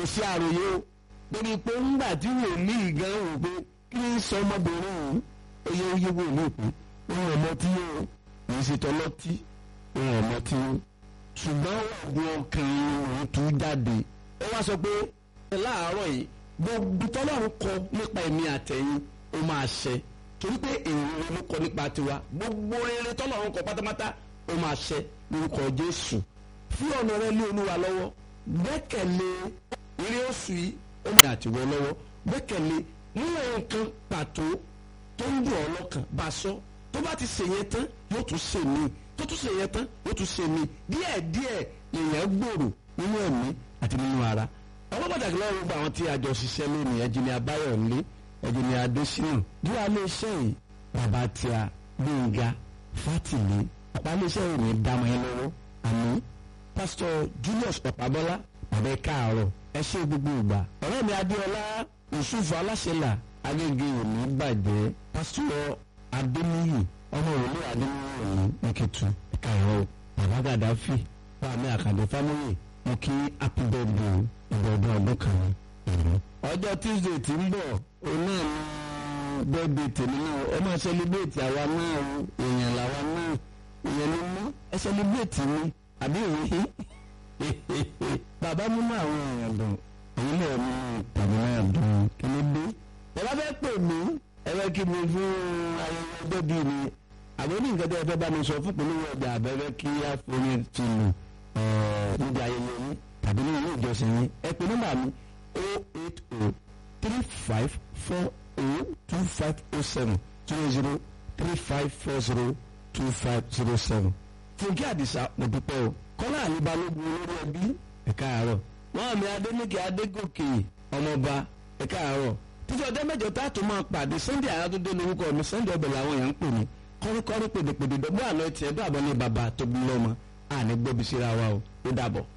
sí àròyé o torí pé ńgbà tí wòlíì gan wò pé kí ni sọ ọmọbìnrin òun oyè oyè wòlíì pé òun ọmọ tí yóò kì í ṣe tọlọ́tí òun ọmọ tí yóò ṣùgbọ́n ọ̀gbìn ọkàn òun tún jáde ó wá sọ pé láàárọ̀ yìí gbogbo tọ́lọ́run kọ nípa ẹ̀mí àtẹ̀yìn ó máa ṣẹ torí pé èrò ló kọ nípa tiwa gbogbo rere tọ́lọ́run kọ pátápátá ó máa ṣẹ lórúkọ Jésù fún ọ̀nà rẹ lé Olúwa lọ́wọ́ gbẹ́kẹ̀lé eré oṣù yìí ó máa àtiwọ́ lọ́wọ́ gbẹ́kẹ̀lé mú nǹkan pàtó tó ń dùn ọ́ lọ́kàn bá sọ tó bá ti ṣèyẹn tán yóò tún ṣe mí tó tún ṣèyẹn tán yóò tún ṣe mí díẹ̀díẹ̀ èèyàn gbòòrò nínú ẹ̀mí àti nínú ara ọlọ́ pàtàkì lọ́wọ́ gbogbo àwọn tí a jọ ṣiṣẹ́ lónìí ẹ̀jìnì Abáyọ̀lé ẹ̀jìnì Adésínà bí wàá lè ṣe yìí bàbá tí a Gbénga Fátìlé ọ̀pá lè ṣe yìí ní dámọ̀ yẹn lọ́wọ́ àmì pásítọ̀ Julius Ọ̀pábọ́lá bàbá ẹ̀ káàárọ̀ ẹ ṣe gbogbo ìgbà ọ̀rẹ́ mi Adéọlá Yusuf Aláṣẹlà Agége òní bàjẹ́ pásítọ̀ Adéníyì ọmọ òwúlé Adéníyì òní nìkìtù káàárọ̀ bàbá Gàdáfì bàmí Àkàndé fámìlì mo kí happy birthday ìgbọ̀dọ̀ ọdún kan ní. ọjọ́ tuesday tí ń bọ̀ òun náà ní birthday tèmi náà ó máa celebrate àwa náà o èèyàn làwa náà èèyàn ló mú ẹ celebrate mi àbí òwe bàbá mímú àwọn èèyàn dùn èyí náà mú tàbí náà dùn kí ló dé. ẹ bá fẹ́ pè mí ẹ fẹ́ kí mi fún ayẹyẹ ọjọ́ bíi mi àbọ̀ ní nǹkan tó yẹ fẹ́ bá mi sọ fún polówó ọjà àbẹ́fẹ́ kí á forí tìlù níbi ayẹyẹ yín tàbí ní ilé ìjọsìn yín ẹ pè nọ́mbà mi o eight o three five four o two five o seven zero zero three five four zero two five zero seven. fúnkẹ́ àdìsá mo dúpẹ́ o kọ́lá àlíbalógun olórí ẹbí ẹ káàárọ̀ wọ́n mi adéníkè adégòkè ọmọọba ẹ káàárọ̀ títí ọjọ́ mẹ́jọ tá a tún máa pàdé sunday àyàtúndé lórúkọ mi sunday ọbẹ̀ làwọn èèyàn ń pè mí kọ́ríkọ́rí pèdèpèdè dọ́gbọ́n àná tiẹ̀ dọ́ àbọ̀ ní bàbá tóbi lọ́mọ àní gbóbi síra wa o ó dàbọ̀.